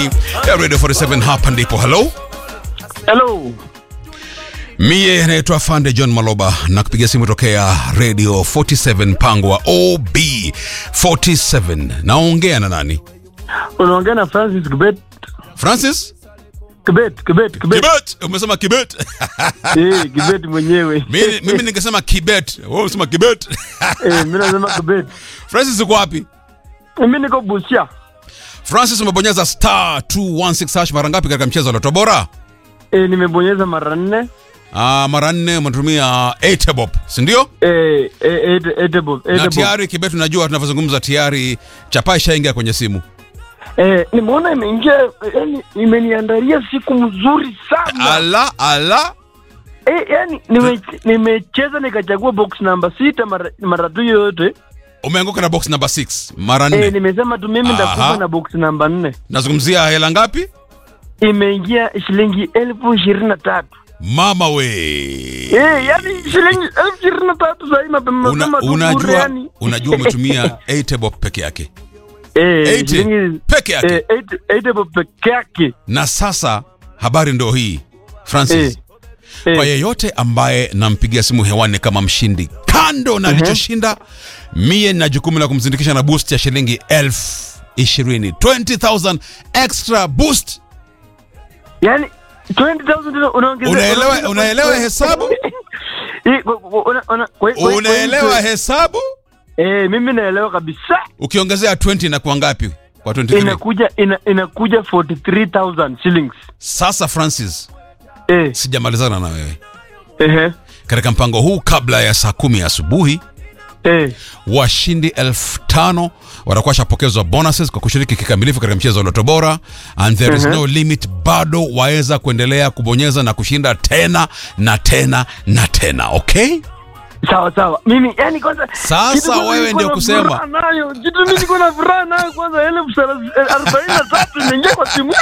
ya Radio 47 hapa ndipo. Hello, Hello. mie naitwa Fande John Maloba na kupiga simu tokea Radio 47 mpango wa OB 47. Naongea na nani? Unaongea na Francis Kibet. Francis Kibet, Kibet, Kibet. Kibet. Umesema Kibet? Eh, Kibet mwenyewe. mimi, mimi ningesema Kibet. Wewe unasema Kibet. Eh, mimi nasema Kibet. Francis uko wapi? Mimi niko Busia. Francis umebonyeza star 216 hash mara ngapi katika mchezo wa Loto Bora? Eh, nimebonyeza mara nne. Ah, mara nne umetumia 8 bob, si ndio? Eh, eh, ete- etebo, Na etebo. tayari Kibet, unajua tunavyozungumza tayari chapa ishaingia kwenye simu. Eh, nimeona imeingia, yani imeniandalia siku mzuri sana. Ala ala, Eh, yani nime- nimecheza nikachagua box namba sita mara mara tu yote. umeanguka na box number 6 mara Eh, nne. nimesema tu mimi Aha. ndakufa na box namba nne. Nazungumzia hela ngapi? Imeingia shilingi elfu ishirini na tatu. Mama we. Eh, yani shilingi elfu ishirini na tatu sahii mapema Una, mapema tu bure unajua yani. unajua umetumia 8 bob peke yake. Eh, 80 shilingi peke yake. eh, 80 80 bob peke yake. Na sasa habari ndo hii Francis. Eh, eh. Kwa yeyote ambaye nampigia simu hewani kama mshindi, kando na alichoshinda, mie na jukumu la kumzindikisha na boost ya shilingi elfu ishirini 20,000 extra boost. Yani 20,000 tena unaongeza. Unaelewa, unaongeza- unaelewa hesabu? Eh, kwa- kwa- una- una- kwa- kwa- kwa- Unaelewa hesabu? Eh, mimi naelewa kabisa. Ukiongezea 20 inakuwa ngapi kwa 23? Inakuja ina, inakuja 43,000 shillings. Sasa Francis, Eh, sijamalizana na wewe ehe. katika mpango huu. Kabla ya saa kumi asubuhi, Eh, washindi elfu tano watakuwa washapokezwa bonuses kwa kushiriki kikamilifu katika mchezo wa Loto Bora, and there is Mhm. no limit. Bado waweza kuendelea kubonyeza na kushinda tena na tena na tena. Okay, sawa sawa. Mimi yani kwanza Sasa kitu kwanza wewe niko ndio na kusema. furaha nayo. Kitu mimi niko na furaha nayo kwanza elfu thelathini- eh, arobaini na tatu imeingia kwa simu.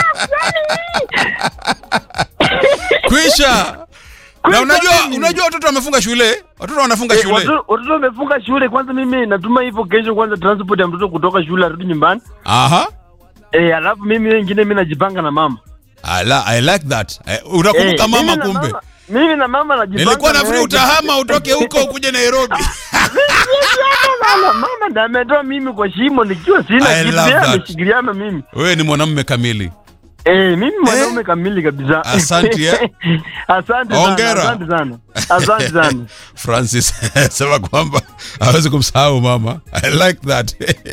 kwisha. Na Kwisha unajua, nini? unajua watoto wamefunga shule, watoto wanafunga Eh, shule. watoto watoto wamefunga shule kwanza. Mimi natuma hivyo kesho, kwanza transport ya mtoto kutoka shule arudi nyumbani. Aha. Eh, alafu mimi wengine mimi najipanga na mama. I, la, I like that. Eh, unakumbuka Eh, mama mimi na kumbe. mama- Mimi na mama najipanga. Nilikuwa na nafikiri yeye. utahama utoke huko ukuje Nairobi. Mama, mama ndo ametoa mimi kwa shimo nikiwa I sina kitu, love yeye that. ameshikiliana mimi. Wewe ni mwanamume kamili. Eh, mimi mwanaume kamili kabisa. Asante, eh. Asante sana. Hongera. Asante sana. Asante sana. Francis sema kwamba hawezi kumsahau mama. I like that.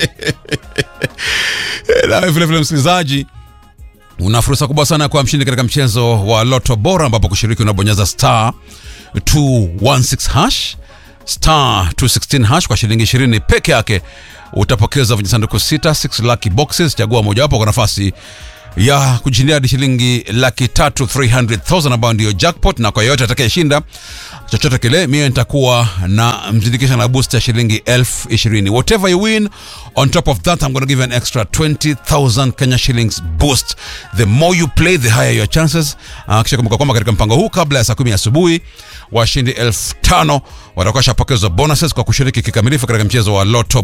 Na vile vile msikilizaji, una fursa kubwa sana kwa mshindi katika mchezo wa Loto Bora ambapo kushiriki unabonyeza star 216 hash star 216 hash kwa shilingi 20 peke yake utapokeza vijisanduku sita 6 lucky boxes. Chagua mojawapo kwa nafasi ya kujishindia hadi shilingi laki tatu 300,000 ambayo ndiyo jackpot, na kwa yoyote atakayeshinda chochote kile, mimi nitakuwa na mzindikisha na boost ya shilingi elfu ishirini. Whatever you win on top of that I'm going to give you an extra 20,000 Kenya shillings boost. The more you play the higher your chances. Uh, kisha kumbuka kwamba katika mpango huu kabla ya saa kumi asubuhi washindi elfu tano watakuwa shapokezwa bonuses kwa kushiriki kikamilifu katika mchezo wa Lotto